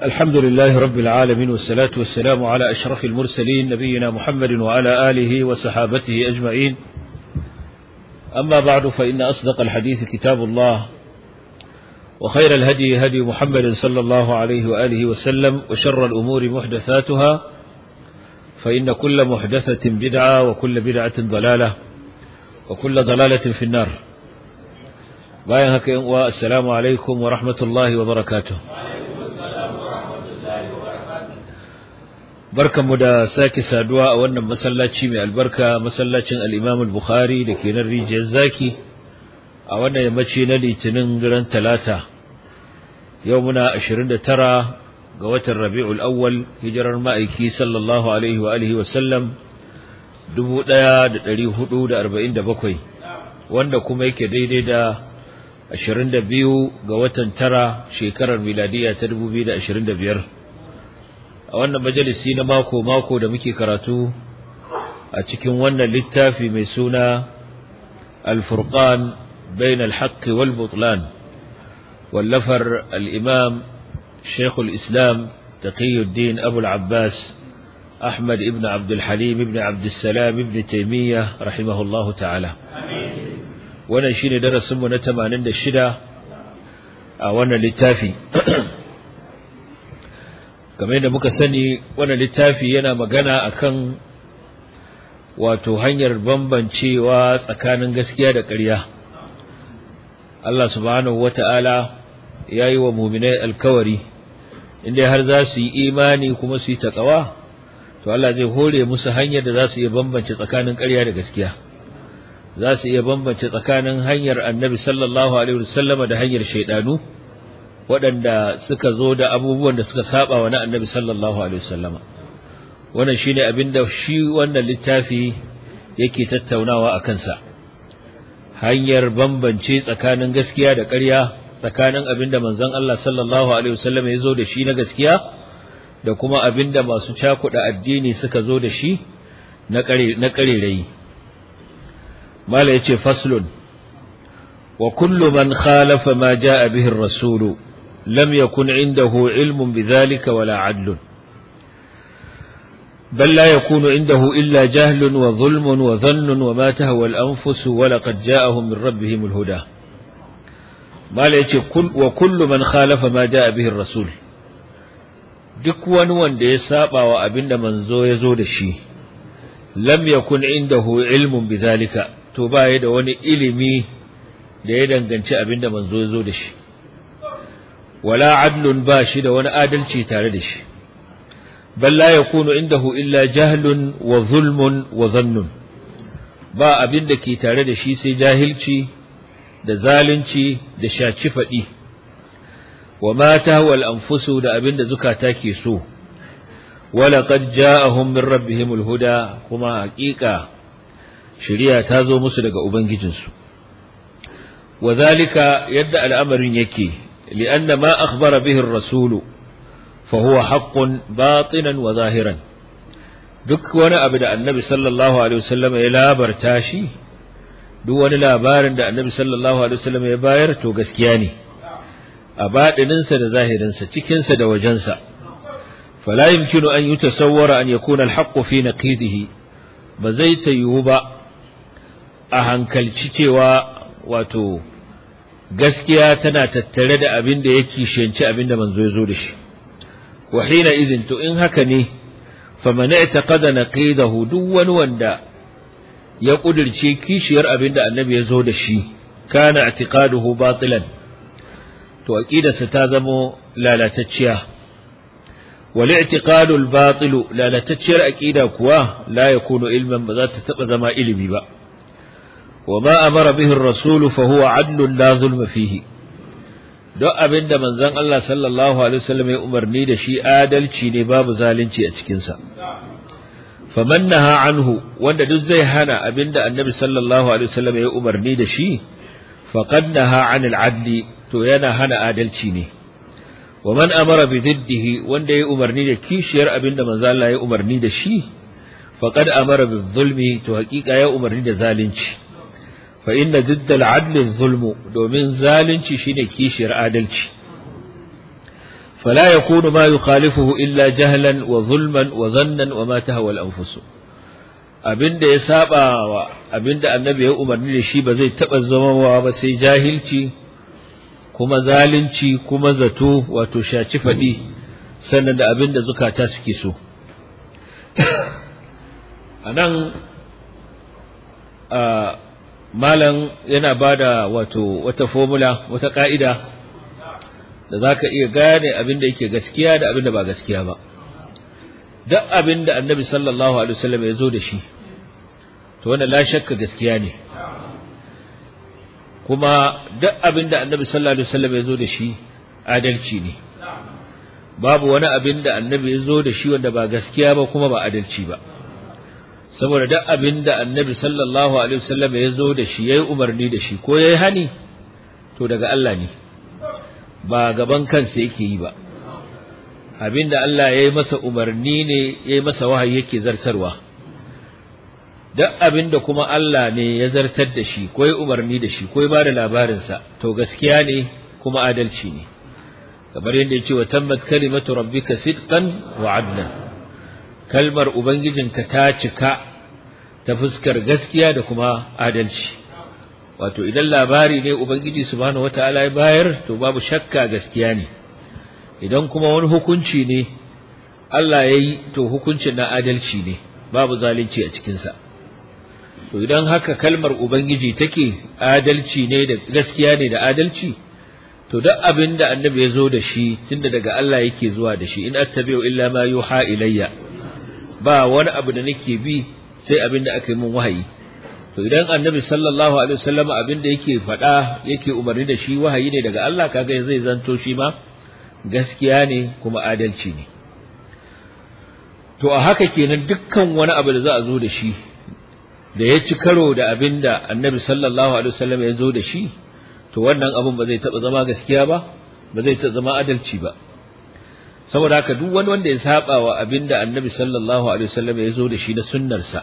الحمد لله رب العالمين والصلاة والسلام على أشرف المرسلين نبينا محمد وعلى آله وصحابته أجمعين أما بعد فإن أصدق الحديث كتاب الله وخير الهدي هدي محمد صلى الله عليه وآله وسلم وشر الأمور محدثاتها فإن كل محدثة بدعة وكل بدعة ضلالة وكل ضلالة في النار باين هكا والسلام عليكم ورحمة الله وبركاته barkanmu da sake saduwa a wannan masallaci mai albarka masallacin al-Imam al-Bukhari da ke nan rijiyar zaki a wannan yammaci na litinin ran talata yau muna 29 ga watan Rabiul Awwal hijirar ma'aiki sallallahu alaihi wa alihi wa sallam 1447 wanda kuma yake daidai da 22 ga watan tara shekarar miladiya ta 2025 a wannan majalisi na mako-mako da muke karatu a cikin wannan littafi mai suna al-furqan bain al-haqq wal butlan wallafar al-imam shaykh al-islam taqiyuddin abu al-abbas ahmad ibn abd al-halim ibn abd salam ibn taymiyyah rahimahullahu ta'ala wannan shine darasin mu na 86 a wannan littafi kamar yadda muka sani wannan littafi yana magana akan wato hanyar bambancewa tsakanin gaskiya da ƙarya Allah subhanahu wata'ala ya yi wa muminai alkawari inda har za su yi imani kuma su yi taƙawa to Allah zai hore musu hanyar da za su iya bambance tsakanin ƙarya da gaskiya za su iya bambance tsakanin hanyar annabi sallallahu alaihi wasallama da hanyar shaidanu waɗanda suka zo da abubuwan da suka saba wa na annabi sallallahu alaihi wasallama wannan shine abinda shi wannan littafi yake tattaunawa a kansa hanyar bambance tsakanin gaskiya da ƙarya tsakanin abinda manzon Allah sallallahu alaihi wasallama ya zo da shi na gaskiya da kuma abinda masu cakuɗa addini suka zo da shi na ƙare na ƙarerayi mala yace faslun wa kullu man khalafa ma jaa bihi ar-rasulu لم يكن عنده علم بذلك ولا عدل بل لا يكون عنده إلا جهل وظلم وظن وما تهوى الأنفس ولقد جاءهم من ربهم الهدى ما ليتي كل وكل من خالف ما جاء به الرسول duk wani wanda ya saba wa abin da manzo ya zo da shi lam yakun indahu ilmun bidhalika to baya da wani ilimi da ya danganci abin da manzo ya zo da shi wala adlun ba shi da wani adalci tare da shi bal la yakunu indahu illa jahlun wa zulmun wa dhannun ba abin da ke tare da shi sai jahilci da zalunci da shaci fadi wa ma tahwal anfusu da abin da zukata ke so wala qad ja'ahum min rabbihimul huda kuma haƙiƙa shari'a ta zo musu daga ubangijinsu wa zalika yadda al'amarin yake لأن ما أخبر به الرسول فهو حق باطنا وظاهرا duk wani abu da annabi sallallahu alaihi wasallam ya labarta shi duk wani labarin da annabi sallallahu alaihi wasallam ya bayar to gaskiya ne a baɗininsa da zahirinsa cikinsa da wajensa fala yumkinu an yutasawwara an yakuna alhaqqu fi naqidihi ba zai tayu ba a hankalci cewa wato gaskiya tana tattare da abin da yake shenci abin da manzo ya zo da shi wa hina idin to in haka ne faman i'taqada naqidahu duk wani wanda ya kudirce kishiyar abin da annabi ya zo da shi kana i'tiqaduhu batilan to aqidarsa ta zamo lalatacciya wal i'tiqadu al batil lalatacciyar aqida kuwa la yakunu ilman ba za ta taba zama ilimi ba وما أمر به الرسول فهو عدل لا ظلم فيه duk abin da manzon Allah sallallahu alaihi wasallam ya umarni da shi adalci ne babu zalunci a cikin sa faman naha anhu wanda duk zai hana abin da annabi sallallahu alaihi wasallam ya umarni da shi faqad naha anil adli to yana hana adalci ne wa man amara bi diddihi wanda ya umarni da kishiyar abin da manzon Allah ya umarni da shi faqad amara bi zulmi to hakika ya umarni da zalunci fa inna diddal adli zulmu domin zalunci shine kishiyar adalci فلا يكون ما يخالفه إلا جهلا وظلما وظنا وما تهوى الأنفس abinda ya saba wa abinda annabi ya umarni da shi ba zai taba zama ba sai jahilci kuma zalunci kuma zato wato shaci fadi sannan da abinda zukata suke so anan a malam yana bada wato wata formula wata ka'ida da za ka iya gane abin da yake gaskiya da abin da ba gaskiya ba duk abin da annabi sallallahu alaihi wasallam ya zo da shi to wannan la shakka gaskiya ne kuma duk abin da annabi sallallahu alaihi wasallam ya zo da shi adalci ne babu wani abin da annabi ya zo da shi wanda ba gaskiya ba kuma ba adalci ba saboda duk abin da annabi sallallahu alaihi wasallam ya zo da shi yayi umarni da shi ko yayi hani to daga Allah ne ba gaban kansa yake yi ba abinda Allah ya yi masa umarni ne ya yi masa wahayi yake zartarwa duk abinda kuma Allah ne ya zartar da shi ko ya umarni da shi ko ya bada labarinsa to gaskiya ne kuma adalci ne kamar yadda ya ce wa tammat kalimatu rabbika sidqan wa adlan kalmar ubangijinka ta cika ta fuskar gaskiya da kuma adalci wato idan labari ne ubangiji subhanahu wataala ya bayar to babu shakka gaskiya ne idan kuma wani hukunci ne Allah ya yi to hukuncin na adalci ne babu zalunci a cikinsa to idan haka kalmar ubangiji take adalci ne da gaskiya ne da adalci to duk abin da annabi ya zo da shi tunda daga Allah yake zuwa da shi in attabi'u illa ma yuha ilayya ba wani abu da nake bi sai abin da aka yi min wahayi to idan annabi sallallahu alaihi wasallam abin da yake faɗa yake umarni da shi wahayi ne daga Allah kaga zai zanto shi ma gaskiya ne kuma adalci ne to a haka kenan dukkan wani abu da za a zo da shi da ya ci karo da abin da annabi sallallahu alaihi wasallam ya zo da shi to wannan abin ba zai taɓa zama gaskiya ba ba zai taɓa zama adalci ba saboda haka duk wani wanda ya saba wa abin da annabi sallallahu alaihi wasallam ya zo da shi na sunnarsa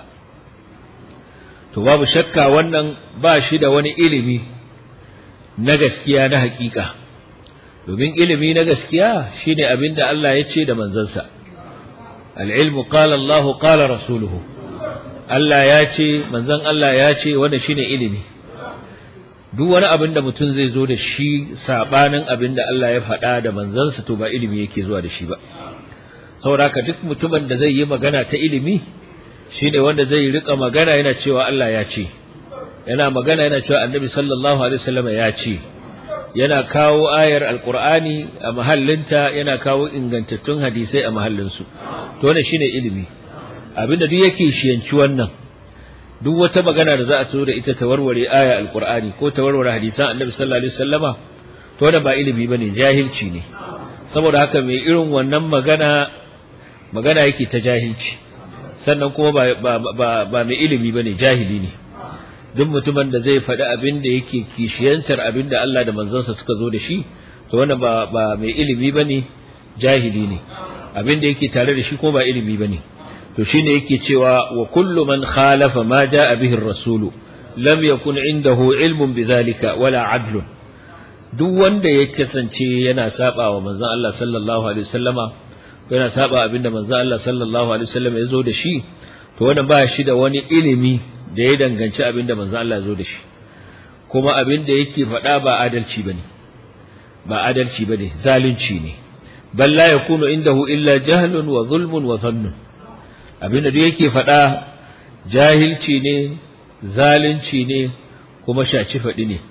to babu shakka wannan ba shi da wani ilimi na gaskiya na hakika domin ilimi na gaskiya shine abin da Allah ya ce da manzansa al-ilmu qala Allah qala rasuluhu Allah ya ce manzon Allah ya ce wanda shine ilimi duk wani abin da mutum zai zo da shi sabanin abin da Allah ya faɗa da manzansa to ba ilimi yake zuwa da shi ba saboda haka duk mutumin da zai yi magana ta ilimi shine wanda zai rika magana yana cewa Allah ya ce yana magana yana cewa Annabi sallallahu alaihi wasallam ya ce yana kawo ayar alqur'ani a mahallinta yana kawo ingantattun hadisai a mahallinsu to wannan shine ilimi abinda duk yake shiyanci wannan duk wata magana da za a tsoro da ita ta warware aya alqur'ani ko ta warware hadisan Annabi sallallahu alaihi wasallama to wannan ba ilimi bane jahilci ne saboda haka mai irin wannan magana magana yake ta jahilci sannan kuma ba, ba, ba, ba mai ilimi ba ne jahili ne duk mutumin da zai faɗi abin da yake kishiyantar abin da Allah da manzansa suka zo da shi to wannan ba, ba mai ilimi ba ne jahili ne abin da yake tare da shi ko ba ilimi ba ne to shine yake cewa wa kullu man khalafa ma jaa bihi ar-rasulu lam yakun indahu ilmun bidhalika wala adlun duk wanda ya kasance yana saba wa manzon Allah sallallahu alaihi wasallama yana saba abinda manzo Allah sallallahu alaihi wasallam ya zo da shi to wannan ba shi da wani ilimi da ya danganci abinda manzo Allah ya zo da shi kuma abinda yake faɗa ba adalci bane ba adalci bane zalunci ne bal la yakunu indahu illa jahlun wa zulmun wa dhannun abinda duk yake faɗa jahilci ne zalunci ne kuma shaci faɗi ne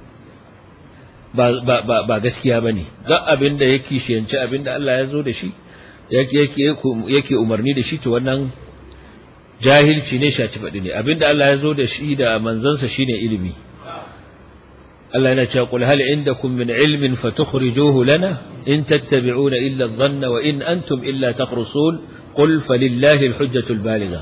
ba ba ba, ba gaskiya bane duk abinda yake shiyanci abinda Allah ya zo da shi yake umarni da shi to wannan jahilci ne shaci faɗi ne abinda Allah ya zo da shi da manzansa shine ilimi Allah yana cewa qul hal indakum min ilmin fatukhrijuhu lana in tattabi'una illa adh-dhanna wa in antum illa takhrusun qul falillahi al-hujjatu al-baligha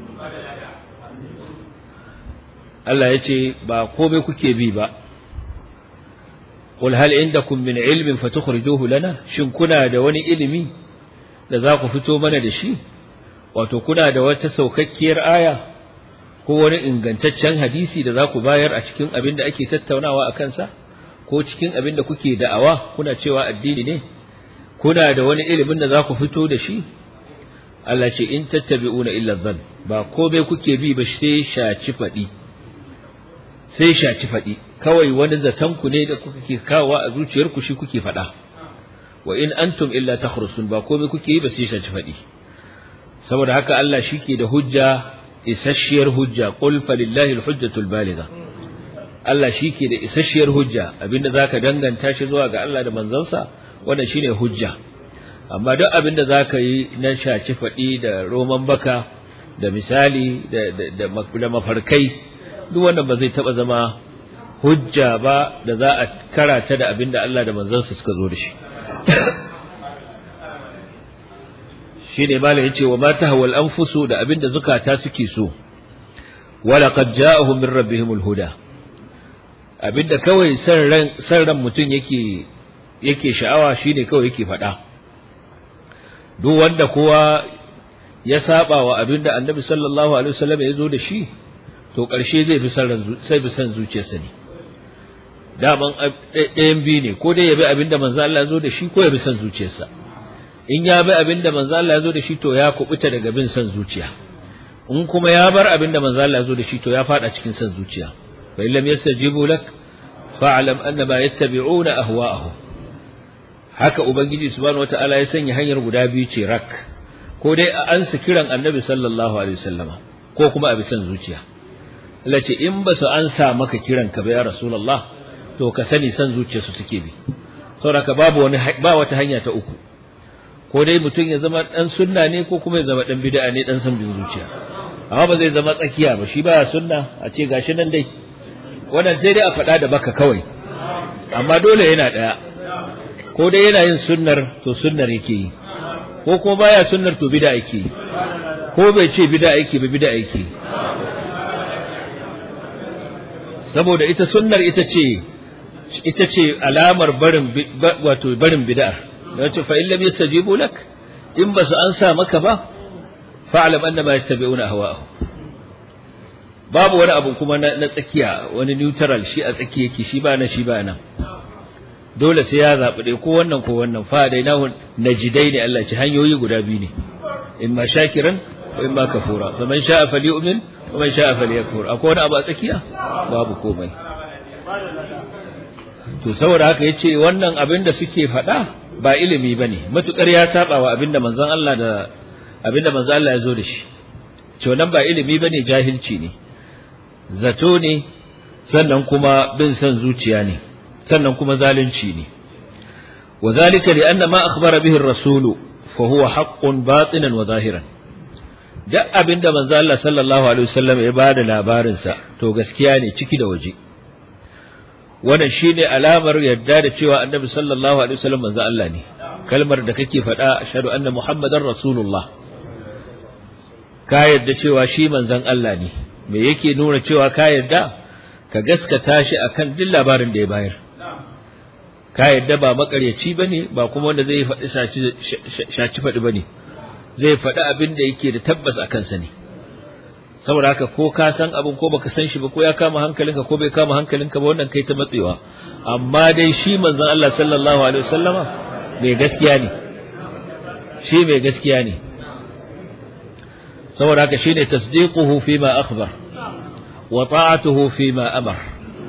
Allah yace ba komai kuke bi ba qul hal indakum min ilmin fatukhrijuhu lana shin kuna da wani ilimi da za ku fito mana da shi wato kuna da wata saukakkiyar aya ko wani ingantaccen hadisi da za ku bayar a cikin abin da ake tattaunawa a kansa ko cikin abin da kuke da'awa kuna cewa addini ne kuna da wani ilimin da za ku fito da shi Allah ce in tattabi'una illa dhann ba komai kuke bi ba sai shaci fadi sai shaci fadi kawai wani zaton ku ne da kuke kawo a zuciyarku shi kuke fada wa in antum illa takhrusun ba komai kuke yi ba sai shaci fadi saboda haka Allah shike da hujja isasshiyar hujja qul falillahi alhujjatul baligha Allah shike da isasshiyar hujja abinda zaka danganta shi zuwa ga Allah da manzansa wannan shine hujja amma duk abin da za ka yi na shaci faɗi da roman baka da misali da mafarkai duk wannan ba zai taɓa zama hujja ba da za a karata da abin da Allah da manzansa suka zo da shi shi ne malam ya ce wa mata hawal anfusu da abin da zukata suke so wala qad ja'ahum min rabbihimul huda abinda kawai san ran san ran mutum yake yake sha'awa shine kawai yake faɗa duk wanda kowa ya saba wa abinda annabi sallallahu alaihi wasallam ya zo da shi to ƙarshe zai bi san sai bi san zuciyarsa ne daman ɗayan biyu ne ko dai ya bi abinda manzo Allah ya zo da shi ko ya bi san zuciyarsa in ya bi abinda manzo Allah ya zo da shi to ya kubuta daga bin san zuciya in kuma ya bar abinda manzo Allah ya zo da shi to ya fada cikin san zuciya fa illam yastajibu lak fa'lam annama yattabi'una ahwa'ahum haka ubangiji subhanahu wataala ya sanya hanyar guda biyu ce rak ko dai a ansa kiran annabi sallallahu alaihi wasallama ko kuma a bisan zuciya Allah ce in ba su ansa maka kiran ka ba ya rasulullah to ka sani san zuciyarsu suke bi saboda babu wani ba wata hanya ta uku ko dai mutum ya zama dan sunna ne ko kuma ya zama dan bid'a ne dan san bin zuciya amma ba zai zama tsakiya ba shi baya sunna a ce gashi nan dai wannan sai dai a faɗa da baka kawai amma dole yana ɗaya ko dai yana yin sunnar to sunnar yake yi ko kuma baya sunnar to bid'a yake yi ko bai ce bid'a yake ba bid'a yake yi saboda ita sunnar ita ce ita ce alamar barin wato barin bid'ar yace fa illam yastajibu lak in basu ansa maka ba fa'lam annama yattabi'una ahwa'ahum babu wani abu kuma na tsakiya wani neutral shi a tsakiya yake shi ba na shi ba nan dole sai ya zaɓi ɗaya ko wannan ko wannan fa dai nahu najidai ne Allah ce hanyoyi guda biyu ne in ma shakiran ko in ma kafura fa man sha'a falyu'min wa man sha'a falyakfur akwai wani abu a tsakiya babu komai to saboda haka yace wannan abin da suke faɗa ba ilimi bane matukar ya saba wa abin da manzon Allah da abin da manzon Allah ya zo da shi to nan ba ilimi bane jahilci ne zato ne sannan kuma bin san zuciya ne sannan kuma zalunci ne وذلك لأن ما أخبر به الرسول فهو حق باطنا وظاهرا duk abin da manzo Allah sallallahu alaihi wasallam ya bada labarin sa to gaskiya ne ciki da waje wannan shine alamar yadda da cewa annabi sallallahu alaihi wasallam manzo Allah ne kalmar da kake faɗa ashhadu anna muhammadar rasulullah ka yadda cewa shi manzon Allah ne me yake nuna cewa ka yadda ka gaskata shi akan duk labarin da ya bayar ka yadda ba makaryaci bane ba kuma wanda zai faɗi shaci faɗi bane zai faɗi abin da yake da tabbas a kansa ne saboda haka ko ka san abin ko baka san shi ba ko ya kama hankalinka ko bai kama hankalinka ba wannan kai ta matsewa amma dai shi manzon Allah sallallahu alaihi wasallama mai gaskiya ne shi mai gaskiya ne saboda haka shine tasdiquhu fima akhbar wa ta'atuhu fima amar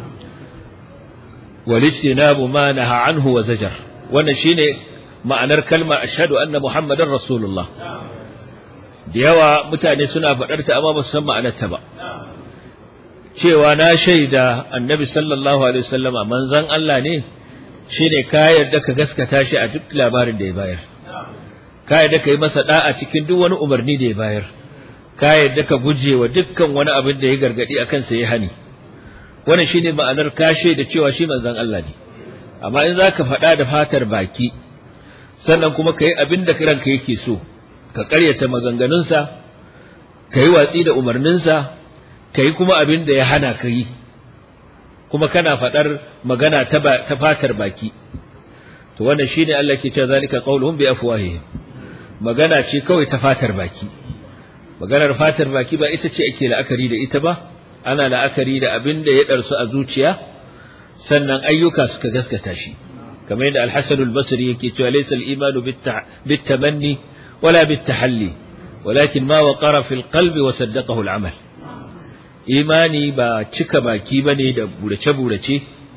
wal istinabu ma naha anhu wa zajar wannan shine ma'anar kalmar ashhadu anna muhammadar rasulullah da yawa mutane suna faɗar ta amma ba su san ma'anarta ba cewa na shaida annabi sallallahu alaihi wasallama manzon Allah ne shine ka yarda ka gaskata shi a duk labarin da ya bayar ka yarda ka yi masa da'a cikin duk wani umarni da ya bayar ka yarda ka guje wa dukkan wani abin da ya gargadi akan sa ya hani wannan shine ma'anar ka shaida cewa shi manzon Allah ne amma in zaka faɗa da fatar baki sannan kuma ka yi abin da ranka yake so ka ƙaryata maganganunsa ka yi watsi da umarninsa ka yi kuma abin da ya hana ka yi kuma kana faɗar magana ta fatar baki to wannan shine Allah ke cewa zalika qauluhum bi afwahihim magana ce kawai ta fatar baki maganar fatar baki ba ita ce ake la'akari da ita ba ana la'akari da abin da ya ɗarsu a zuciya sannan ayyuka suka gaskata shi kamar yadda al-Hasan al-Basri yake cewa laysa al-imanu bit-tamanni wala bit-tahalli walakin ma waqara fil qalbi wa saddaqahu al-amal imani ba cika baki bane da burace burace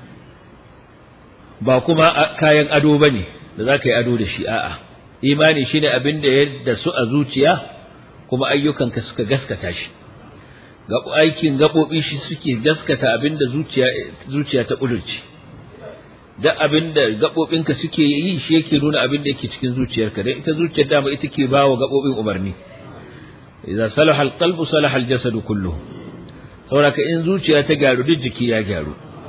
ba kuma kayan ado bane da zaka yi ado da shi a'a imani shine abin da ya su a zuciya kuma ayyukanka suka gaskata shi aikin gaɓoɓi shi suke gaskata abin da zuciya ta ƙudurci da abin da gaɓoɓinka suke yi shi yake nuna abin da yake cikin zuciyarka don ita zuciyar dama ita ke ba wa gaɓoɓin umarni idan salaha alqalbu salaha aljasadu kulluhu saboda in zuciya ta gyaru duk jiki ya gyaru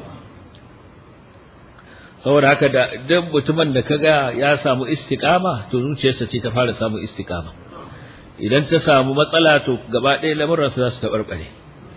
saboda haka da duk mutumin da kaga ya samu istiqama to zuciyarsa ce ta fara samu istiqama idan ta samu matsala to gaba ɗaya lamuransa za su taɓarɓare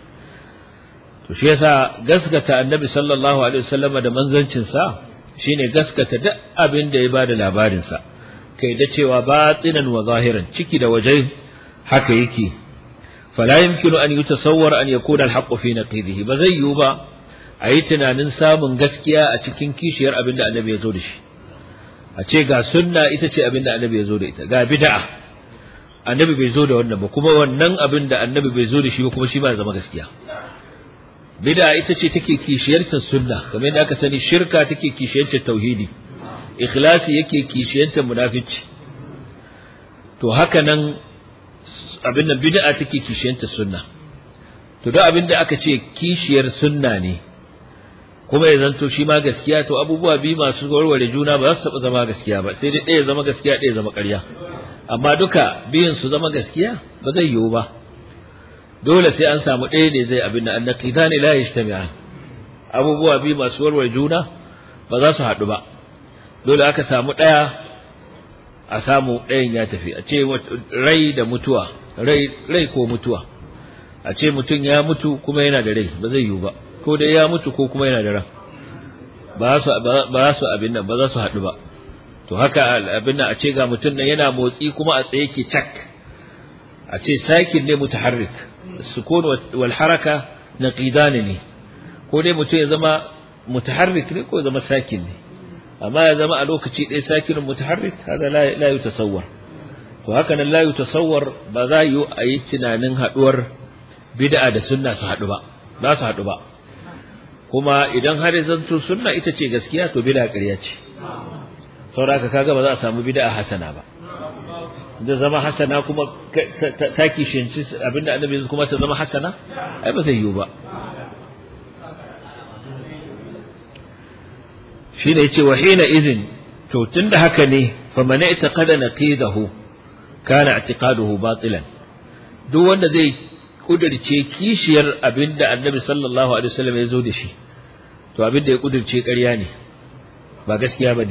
to shi yasa gaskata annabi sallallahu alaihi wasallam da manzancinsa shine gaskata duk abin da ya bada labarinsa kai da cewa batinan wa zahiran ciki da waje haka yake fala yumkinu an yutasawwar an yakuna al-haqqu fi naqidihi ba zai yiwu ba a yi tunanin samun gaskiya a cikin kishiyar abin da annabi ya zo da shi a ce ga sunna ita ce abin da annabi ya zo da ita ga bid'a annabi bai zo da wannan ba kuma wannan abin da annabi bai zo da shi ba kuma shi ba zama gaskiya bid'a ita ce take kishiyartar sunna kamar yadda aka sani shirka take kishiyartar tauhidi ikhlasi yake kishiyartar munafici to haka nan abin da bid'a take kishiyartar sunna to duk abin da aka ce kishiyar sunna ne kuma ya zanto shi ma gaskiya to abubuwa biyu masu warware juna ba za su taɓa zama gaskiya ba sai dai ɗaya zama gaskiya ɗaya zama ƙarya amma duka biyun su zama gaskiya ba zai yiwu ba dole sai an samu ɗaya ne zai abin da annaqida ne la yajtami'an abubuwa biyu masu warware juna ba za su haɗu ba dole aka samu ɗaya a samu ɗayan ya tafi a ce rai da mutuwa rai rai ko mutuwa a ce mutum ya mutu kuma yana da rai ba zai yiwu ba ko dai ya mutu ko kuma yana da ran ba su ba su abin nan ba za su haɗu ba to haka abin nan a ce ga mutum nan yana motsi kuma a tsaye ke cak a ce sakin ne mutaharrik sukun wal haraka naqidan ne ko dai mutum ya zama mutaharrik ne ko ya zama sakin ne amma ya zama a lokaci ɗaya sakin mutaharrik hada la la yutasawwar to haka nan la yutasawwar ba za yi a yi tunanin haɗuwar bid'a da sunna su haɗu ba za su haɗu ba kuma idan har zanto sunna ita ce gaskiya to bid'a ƙarya ce sauraka kaga ba za a samu bid'a hasana ba da zama hasana kuma ta kishinci abinda annabi kuma ta zama hasana ai ba zai yiwu ba shine yace wa hina idin to tunda haka ne fa man i'taqada naqidahu kana i'tiqaduhu batilan duk wanda zai kudirce kishiyar abinda annabi sallallahu alaihi wasallam ya zo da shi to abinda ya kudirce ƙarya ne ba gaskiya bane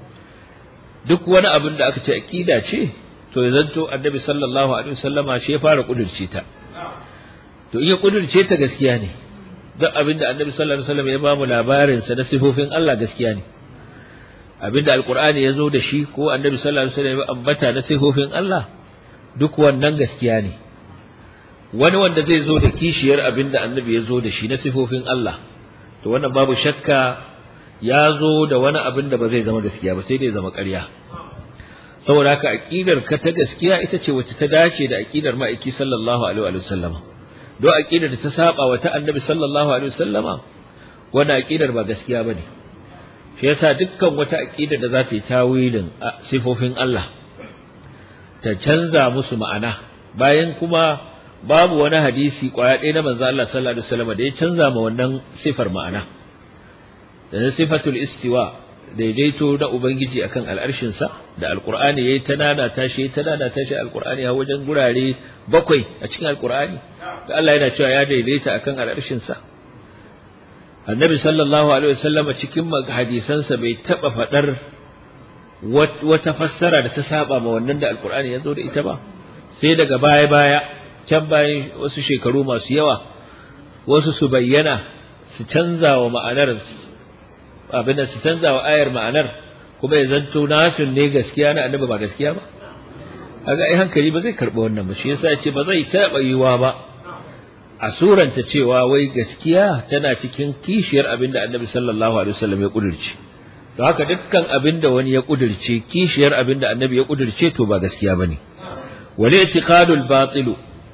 duk wani abin da aka ce aqida ce to ya zanto annabi sallallahu alaihi wasallama shi ya fara kudirce ta to in ya kudirce ta gaskiya ne duk abin da annabi sallallahu alaihi wasallam ya ba mu labarin sa na sifofin Allah gaskiya ne abin da alqur'ani ya zo da shi ko annabi sallallahu alaihi wasallam ya ambata na sifofin Allah duk wannan gaskiya ne wani wanda zai zo da kishiyar abin da annabi ya zo da shi na sifofin Allah to wannan babu shakka ya zo da wani abin da ba zai zama gaskiya ba sai dai zama ƙarya saboda haka aqidar ka ta gaskiya ita ce wacce ta dace da aqidar ma'aiki sallallahu alaihi wa sallama don aqidar da ta saba wa ta annabi sallallahu alaihi wa sallama wannan aqidar ba gaskiya bane shi yasa dukkan wata aqidar da za ta yi tawilin sifofin Allah ta canza musu ma'ana bayan kuma babu wani hadisi kwaya ɗaya na manzo Allah sallallahu alaihi wasallam da ya canza ma wannan sifar ma'ana da na sifatul istiwa daidaito na ubangiji akan al'arshin sa da alqur'ani yayi ta nana tashi ta nana tashi alqur'ani a wajen gurare bakwai a cikin alqur'ani da Allah yana cewa ya daidaita akan al'arshin sa annabi sallallahu alaihi wasallam cikin hadisansa bai taba fadar wata fassara da ta saba ma wannan da alqur'ani ya zo da ita ba sai daga baya baya can bayan wasu shekaru masu yawa wasu su bayyana su canza wa ma'anar abin da su canza wa ayar ma'anar kuma ya zanto nasin ne gaskiya na annabi ba gaskiya ba kaga ai hankali ba zai karɓi wannan ba shi yasa ya ce ba zai taɓa yiwa ba a suranta cewa wai gaskiya tana cikin kishiyar abin da annabi sallallahu alaihi wasallam ya kudurci don haka dukkan abin da wani ya kudirce kishiyar abin da annabi ya kudirce to ba gaskiya bane wal i'tiqadul batilu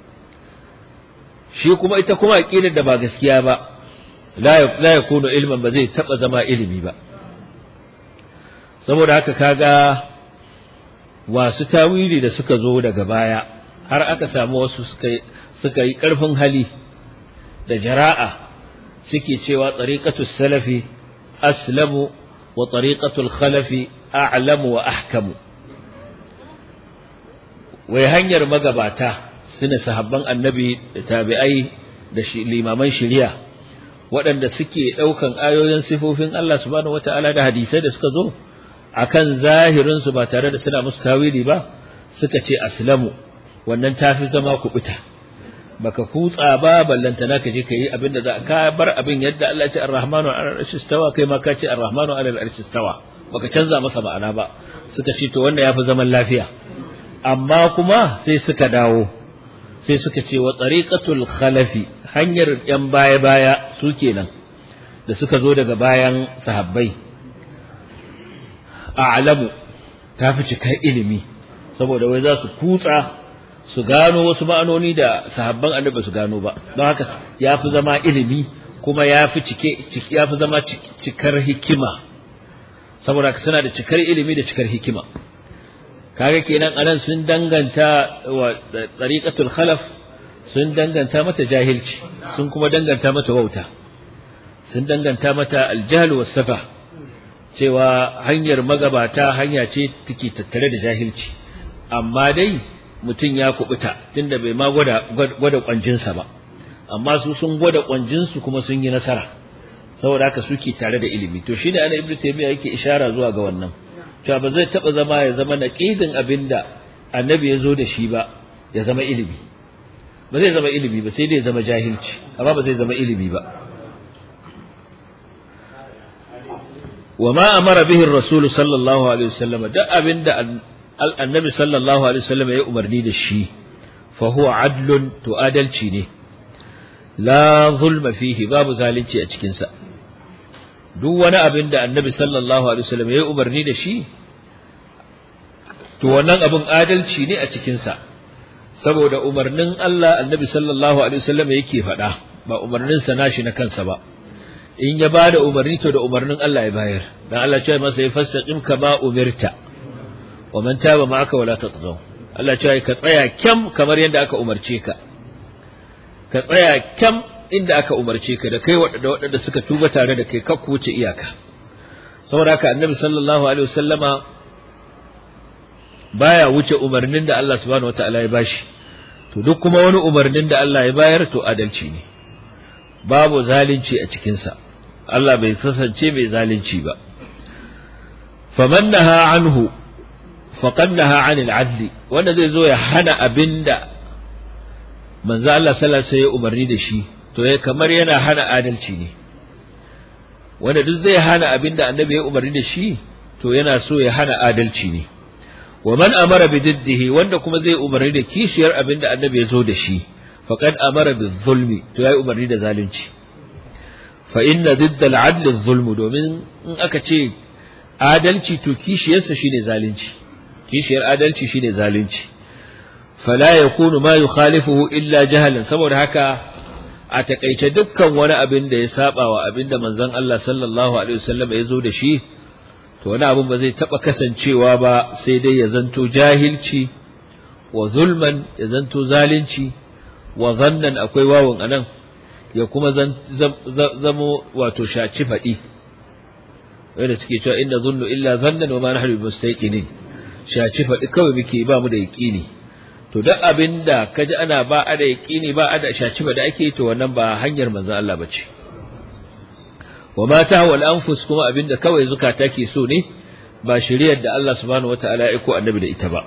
shi kuma ita kuma aqidar da ba gaskiya ba la la yakunu ilman ba zai taba zama ilimi ba saboda haka kaga wasu tawili da suka zo daga baya har aka samu wasu suka suka yi karfin hali da jara'a suke cewa tariqatus salafi aslamu wa tariqatul khalafi a'lamu wa ahkamu wai hanyar magabata sune sahabban annabi da tabi'ai da limaman shari'a waɗanda suke ɗaukan ayoyin sifofin Allah subhanahu wata'ala da hadisai da suka zo akan zahirin su ba tare da suna musu tawili ba suka ce aslamu wannan tafi zama kubuta baka kutsa ba ballantana ka je ka yi abin da za ka bar abin yadda Allah ya ce ar-rahmanu ala al-arshi istawa kai ma ka ce ar-rahmanu ala al-arshi istawa baka canza masa ma'ana ba suka ce to wannan yafi zaman lafiya amma kuma sai suka dawo sai suka ce wa tariqatul khalafi hanyar yan baya baya su kenan da suka zo daga bayan sahabbai a'lamu tafi cika ilimi saboda wai za su kutsa su gano wasu ma'anoni da sahabban annabi su gano ba don haka ya fi zama ilimi kuma ya fi cike ya fi zama cikar hikima saboda suna da cikar ilimi da cikar hikima kaga kenan anan sun danganta wa tariqatul khalaf sun danganta mata jahilci sun kuma danganta mata wauta sun danganta mata aljahl was safa cewa hanyar magabata hanya ce take tattare da jahilci amma dai mutum ya kubuta tunda bai ma gwada gwada kwanjinsa ba amma su sun gwada kwanjinsu kuma sun yi nasara saboda haka suke tare da ilimi to shine ana ibnu taymiya yake ishara zuwa ga wannan cewa ba zai taba zama ya zama naqidin abinda annabi ya zo da shi ba ya zama ilimi ba zai zama ilimi ba sai dai ya zama jahilci amma ba zai zama ilimi ba وما أمر به الرسول صلى الله عليه وسلم ده أبن ده النبي صلى الله عليه وسلم يا أمرني ده الشي فهو عدل تؤدل شيني لا ظلم فيه باب ذلك أتكنسا duk wani abin da annabi sallallahu alaihi wasallam ya yi umarni da shi to wannan abin adalci ne a cikinsa saboda umarnin Allah annabi sallallahu alaihi wasallam yake faɗa ba umarnin sa nashi na kansa ba in ya bada umarni to da umarnin Allah ya bayar dan Allah ce masa ya fastaqim kama umirta wa man taba ma'aka wala tatghaw Allah ce ka tsaya kyam kamar yadda aka umarce ka ka tsaya kyam inda aka umarce ka da kai waɗanda waɗanda suka tuba tare da kai kakku wuce iyaka saboda haka annabi sallallahu alaihi wasallama baya wuce umarnin da Allah subhanahu wataala ya bashi to duk kuma wani umarnin da Allah ya bayar to adalci ne babu zalunci a cikinsa Allah bai kasance mai zalunci ba faman naha anhu faqad naha anil adli wanda zai zo ya hana abinda manzo Allah sallallahu alaihi wasallam ya umarni da shi to ya kamar yana hana adalci ne wanda duk zai hana abinda annabi ya umarni da shi to yana so ya hana adalci ne wa man amara bi diddihi wanda kuma zai umarni da kishiyar abinda annabi ya zo da shi faqad amara bi zulmi to yayi umarni da zalunci fa inna didda al-adl zulmu domin in aka ce adalci to kishiyarsa shine zalunci kishiyar adalci shine zalunci fala yakunu ma yukhalifuhu illa jahalan saboda haka a takaice dukkan wani abin da ya saba wa abin da manzon Allah sallallahu alaihi wasallam ya zo da shi to wani abin ba zai taba kasancewa ba sai dai ya zanto jahilci wa zulman ya zanto zalunci wa zannan akwai wawun anan ya kuma zamo wato shaci faɗi wanda suke cewa inna zunnu illa zannan wa ma nahnu mustaqinin shaci faɗi kawai muke ba mu da yaqini to duk abinda kaji ana ba a da yaqini ba a da shaci faɗi ake to wannan ba hanyar manzon Allah bace wa ma tahwal anfus kuma abinda kawai zukata ke so ne ba shiriyar da Allah subhanahu wataala ya aiko annabi da ita ba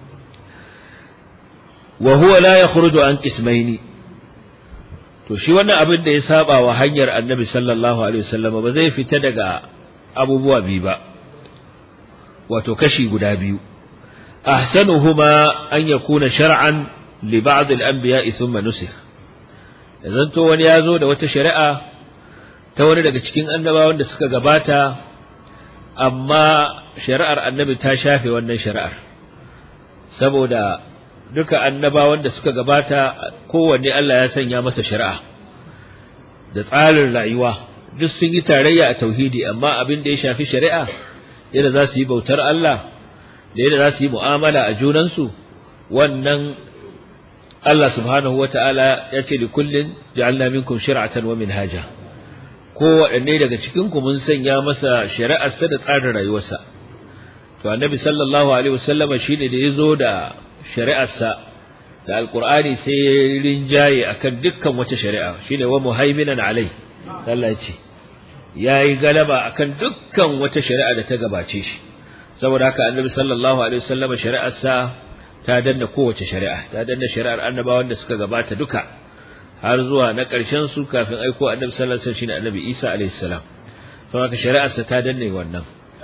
wa huwa la yakhruju an qismaini to shi wannan abin da ya saba wa hanyar annabi sallallahu alaihi wasallam ba zai fita daga abubuwa biyu ba wato kashi guda biyu ahsanuhuma an yakuna shar'an li ba'd al-anbiya'i thumma nusikh idan to wani yazo da wata shari'a ta wani daga cikin annabawan da suka gabata amma shari'ar annabi ta shafe wannan shari'ar saboda duka annabawan da suka gabata kowanne Allah ya sanya masa shari'a da tsarin rayuwa duk sun yi tarayya a tauhidi amma abin da ya shafi shari'a yadda za su yi bautar Allah da yadda za su yi mu'amala a junansu wannan Allah subhanahu wata'ala ya ce li kullin ja'alna minkum shir'atan wa minhaja ko waɗanne daga cikin ku mun sanya masa shari'arsa da tsarin rayuwarsa to annabi sallallahu alaihi wasallama shine da yazo da shari'arsa da alqur'ani sai ya rinjaye akan dukkan wata shari'a shine wa muhaiminan alai Allah ya ce yayi galaba akan dukkan wata shari'a da ta gabace shi saboda haka annabi sallallahu alaihi wasallama shari'arsa ta danna kowace shari'a ta danna shari'ar annabawan da suka gabata duka har zuwa na ƙarshen su kafin aiko annabi sallallahu alaihi wasallam shine annabi Isa alaihi salam saboda haka shari'arsa ta danne wannan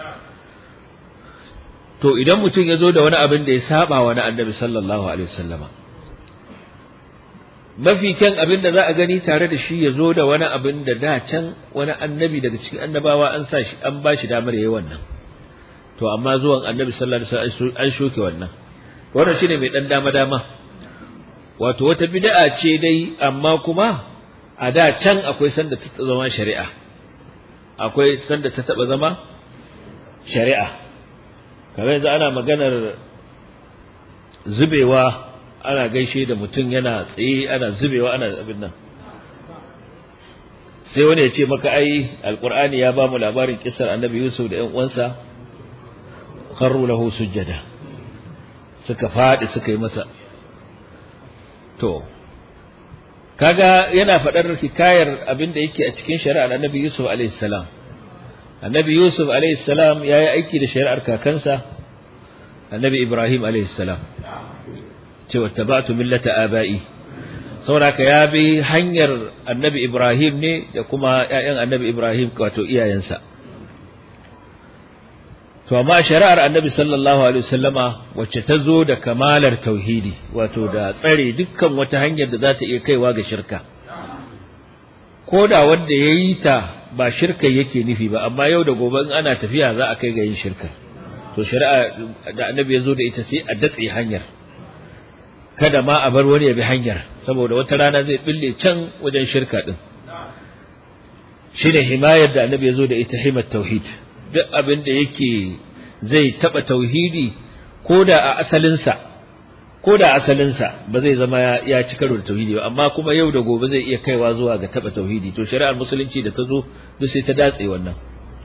to idan mutum ya zo da wani abin da ya saba wa na annabi sallallahu alaihi wasallama mafi kyan abin da za a gani tare da shi ya zo da wani abin da da can wani annabi daga cikin annabawa an sa shi an ba shi damar yayi wannan to amma zuwan annabi sallallahu alaihi wasallam an shoke wannan wannan shine mai dan dama dama wato wata bid'a ce dai amma kuma a da can akwai sanda ta zama shari'a akwai sanda ta taba zama shari'a kamar yanzu ana maganar zubewa ana gaishe da mutum yana tsaye ana zubewa ana abin nan sai wani ya ce maka ai alkur'ani ya ba mu labarin kisar annabi yusuf da 'yan uwansa kharru lahu sujjada suka faɗi suka yi masa to kaga yana faɗar hikayar abin da yake a cikin shari'ar annabi yusuf alaihi salam annabi yusuf alaihi salam ya yi aiki da shari'ar kakansa annabi ibrahim alaihi salam cewa tabatu millata aba'i saboda ya bi hanyar annabi ibrahim ne da kuma ƴaƴan annabi ibrahim wato iyayensa to amma shari'ar annabi sallallahu alaihi wasallama wacce ta zo da kamalar tauhidi wato da tsare dukkan wata hanyar da za ta iya kaiwa ga shirka ko da wanda ya yi ta ba shirka yake nufi ba amma yau da gobe in ana tafiya za a kai ga yin shirka to shari'a da annabi ya zo da ita sai a datse hanyar kada ma a bar wani ya bi hanyar saboda wata rana zai bille can wajen shirka din shine himayar da annabi ya zo da ita himat tauhid duk abin da yake zai taba tauhidi ko da a asalinsa ko da asalinsa ba zai zama ya ci karo da tauhidi ba amma kuma yau da gobe zai iya kaiwa zuwa ga taba tauhidi to shari'ar musulunci da ta zo duk sai ta datse wannan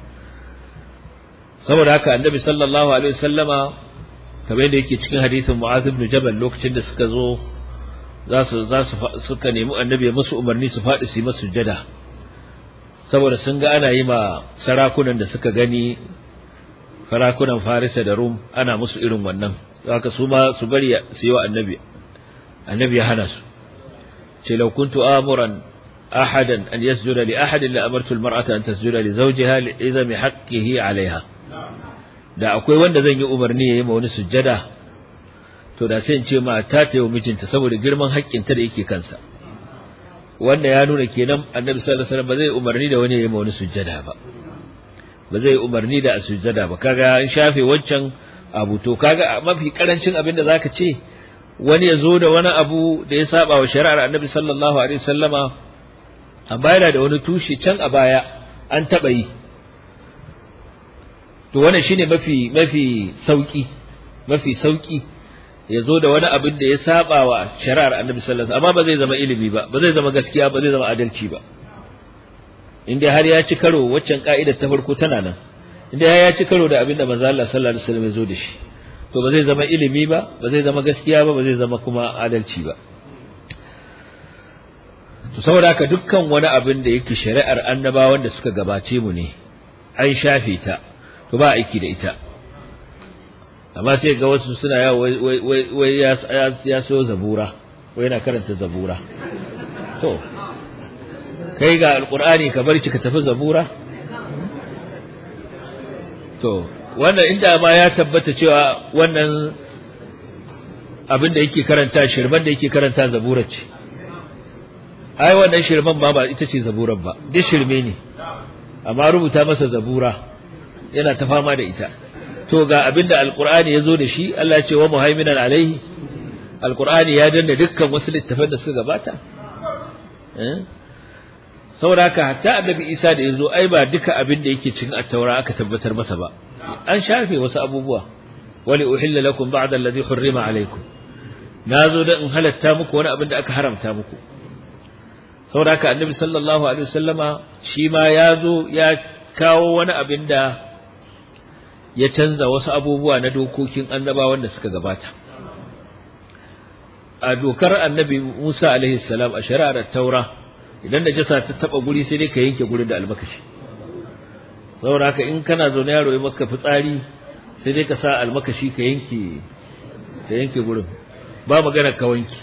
saboda haka annabi sallallahu alaihi wasallama kamar yadda yake cikin hadisin Mu'adh ibn Jabal lokacin da suka zo za su za su suka nemi annabi ya musu umarni su faɗi su yi masa sujada saboda sun ga ana yi ma sarakunan da suka gani sarakunan Farisa da Rum ana musu irin wannan haka su ma su bari su yi wa annabi annabi ya hana su ce law kuntu amuran ahadan an yasjuda li ahadin la amartu al-mar'ata an tasjuda li zawjiha li idami haqqihi 'alayha da akwai wanda zan yi umarni yayi ma wani sujjada to da sai in ce mata ta yi mijinta saboda girman haƙƙinta da yake kansa wanda ya nuna kenan annabi sallallahu alaihi wasallam ba zai umarni da wani yayi ma wani sujjada ba ba zai umarni da a sujjada ba kaga in shafe wancan abu to kaga mafi karancin abin da zaka ce wani ya zo da wani abu da ya saba wa shari'ar annabi sallallahu alaihi wasallama amma yana da wani tushe can a baya an taɓa yi to wannan shine mafi mafi sauki mafi sauki ya zo da wani abin da ya saba wa shari'ar annabi sallallahu alaihi amma ba zai zama ilimi ba ba zai zama gaskiya ba zai zama adalci ba inda har ya ci karo waccan ka'idar ta farko tana nan inda ya ci karo da abin da manzo Allah sallallahu alaihi wasallam ya zo da shi to ba zai zama ilimi ba ba zai zama gaskiya ba ba zai zama kuma adalci ba to saboda haka dukkan wani abin da yake shari'ar annabawan da suka gabace mu ne an shafe ta to ba aiki da ita amma sai ga wasu suna yawo wai wai wai ya so zabura wai yana karanta zabura to kai ga alqur'ani ka bar ki ka tafi zabura to wannan inda ma ya tabbata cewa wannan abin da yake karanta shirman da yake karanta zabura ce ai wannan shirman ma ba ita ce zaburan ba duk shirme ne amma rubuta masa zabura yana ta fama da ita to ga abinda alqur'ani yazo da shi Allah ya ce wa muhaiminan alaihi alqur'ani ya danna dukkan wasu littafan da suka gabata eh saboda haka hatta annabi Isa da yazo ai ba duka abin da yake cikin at-taura aka tabbatar masa ba an shafe wasu abubuwa wali uhilla lakum ba'da alladhi hurrima alaykum nazo da in halatta muku wani abin da aka haramta muku saboda haka annabi sallallahu alaihi wasallama shi ma yazo ya kawo wani abin da ya canza wasu abubuwa na dokokin annabawan da suka gabata a dokar annabi Musa alaihi salam a shari'ar taura idan da jasa ta taba guri sai dai ka yanke gurin da almakashi saboda haka in kana zaune yaro ya maka fitsari sai dai ka sa almakashi ka yanke ka yanke gurin ba magana ka wanki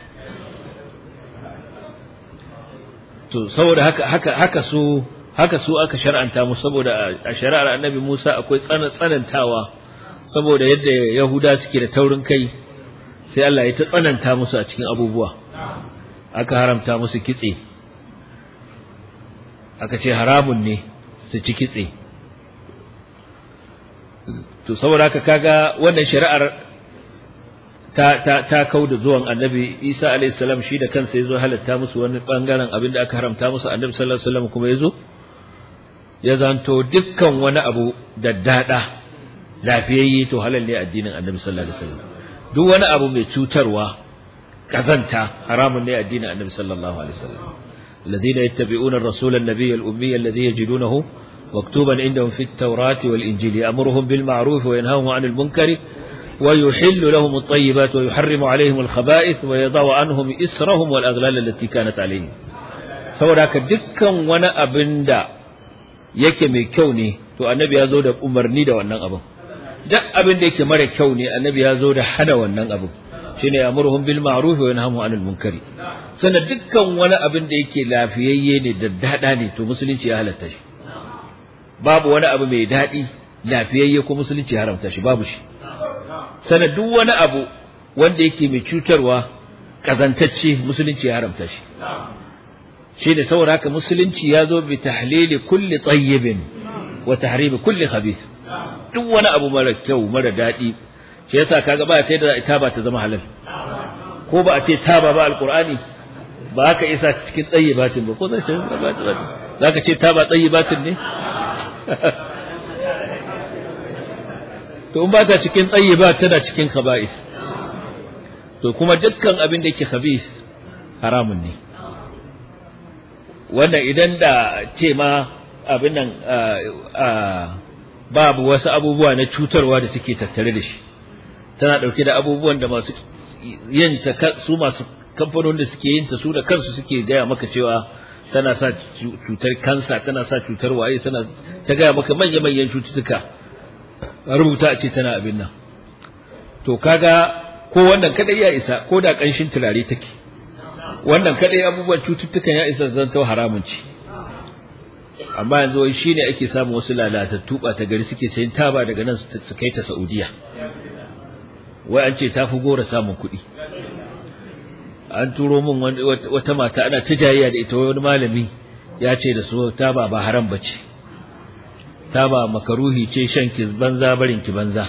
to saboda haka haka haka su haka su aka shar'anta musu saboda a shari'ar annabi Musa akwai tsanantawa saboda yadda Yahuda suke da taurin kai sai Allah ya ta tsananta musu a cikin abubuwa aka haramta musu kitse aka ce haramun ne su ci kitse to saboda haka kaga wannan shari'ar ta ta ta kauda zuwan annabi Isa alayhi salam shi da kansa yazo halatta musu wani bangaren abin da aka haramta musu annabi sallallahu alaihi wasallam kuma yazo ya zanto dukkan wani abu da dada lafiyayye to halal ne addinin annabi sallallahu alaihi wasallam duk wani abu mai cutarwa kazanta haramun ne addinin annabi sallallahu alaihi wasallam الذين يتبعون الرسول النبي الأمي الذي يجدونه مكتوبا عندهم في التوراة والإنجيل يأمرهم بالمعروف وينهاهم عن المنكر ويحل لهم الطيبات ويحرم عليهم الخبائث ويضع عنهم إسرهم والأغلال التي كانت عليهم saboda dukkan wani abin da yake mai kyau ne to annabi ya zo da umarni da wannan abin duk abin da yake mara kyau ne annabi ya zo da hana wannan abin shine ya'muruhum bil ma'ruf wa yanhamu 'anil munkari sannan dukkan wani abin da yake lafiyayye ne da dada ne to musulunci ya halatta shi babu wani abu mai daɗi lafiyayye ko musulunci ya haramta shi babu shi sannan duk wani abu wanda yake mai cutarwa kazantacce musulunci ya haramta shi shi ne saboda haka musulunci ya zo bi tahlili kulli tayyibin wa tahrimi kulli khabith duk wani abu mara kyau mara daɗi shi yasa kaga ba ta da ita ba ta zama halal ko ba a ce taba ba alqur'ani ba ka isa cikin tayyibatin ba ko zai ce ba za ka ce taba tayyibatin ne to in ba ta cikin tayyibat tana cikin khaba'is to kuma dukkan abin da yake khabis haramun ne wanda idan da ce ma abin nan babu wasu abubuwa na cutarwa da suke tattare da shi tana dauke da abubuwan da masu yin ta su masu kamfanonin da suke yin ta su da kansu suke gaya maka cewa tana sa cutar kansa tana sa cutar waye tana ta gaya maka manya manyan cututtuka rubuta a ce tana abin nan to kaga ko wannan kadai ya isa ko da kanshin turare take wannan kadai abubuwan cututtukan ya isa zanto haramun ci amma yanzu wai shine ake samu wasu lalatattu ba ta gari suke sayin taba daga nan su kai ta Saudiya wai an ce tafi gora samun kuɗi an turo min wata mata ana ta jayayya da ita wani malami ya ce da su taba ba haram bace taba makaruhi ce shan ki banza barin ki banza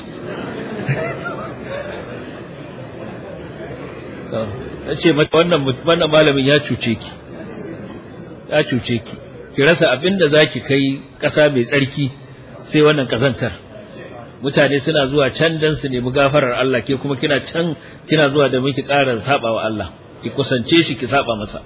ce mata wannan wannan malamin ya cuce ki ya cuce ki ki rasa abinda zaki kai ƙasa mai tsarki sai wannan kazantar mutane suna zuwa can dan su nemi gafarar Allah ke kuma kina can kina zuwa da miki ƙara saba wa Allah ki kusance shi ki saba masa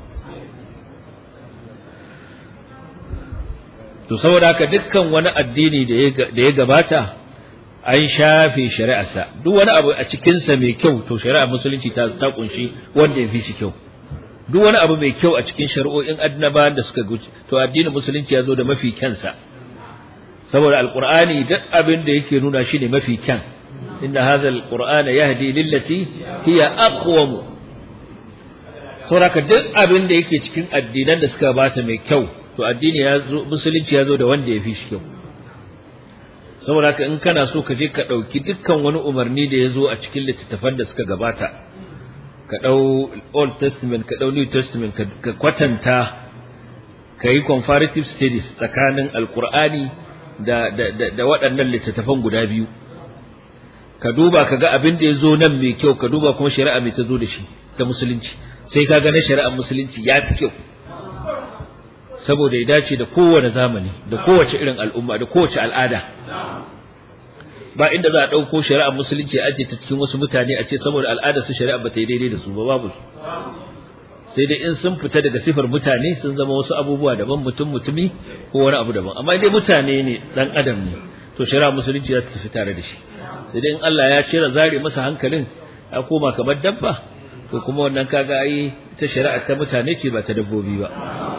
to saboda haka dukkan wani addini da ya gabata an shafe shari'arsa duk wani abu a cikinsa mai kyau to shari'ar musulunci ta ta kunshi wanda ya fi shi kyau duk wani abu mai kyau a cikin shari'o'in annabawan da suka guji to addinin musulunci ya zo da mafi kyansa saboda alqur'ani duk abin da yake nuna shi ne mafi kyan inna hadha alqur'ana yahdi lillati hiya aqwam saboda duk abin da yake cikin addinan da suka bata mai kyau to addini ya zo musulunci ya zo da wanda ya fi shi kyau saboda haka in kana so ka je ka ɗauki dukkan wani umarni da ya zo a cikin littattafan da suka gabata ka ɗau old testament ka ɗau new testament ka kwatanta ka yi comparative studies tsakanin alkur'ani da da da waɗannan littattafan guda biyu ka duba ka ga abin da ya zo nan mai kyau ka duba kuma shari'a mai ta zo da shi ta musulunci sai ka ga na shari'ar musulunci ya fi kyau saboda ya dace da kowane zamani da kowace irin al'umma da kowace al'ada ba inda za a ɗauko shari'ar musulunci a ajiye ta cikin wasu mutane a ce saboda al'adar su shari'a ba ta yi daidai da su ba babu su sai dai in sun fita daga sifar mutane sun zama wasu abubuwa daban mutum mutumi ko wani abu daban amma dai mutane ne dan adam ne to shari'ar musulunci za ta tafi tare da shi sai dai in Allah ya cire zare masa hankalin ya koma kamar dabba to kuma wannan kaga ai ta shari'a ta mutane ce ba ta dabbobi ba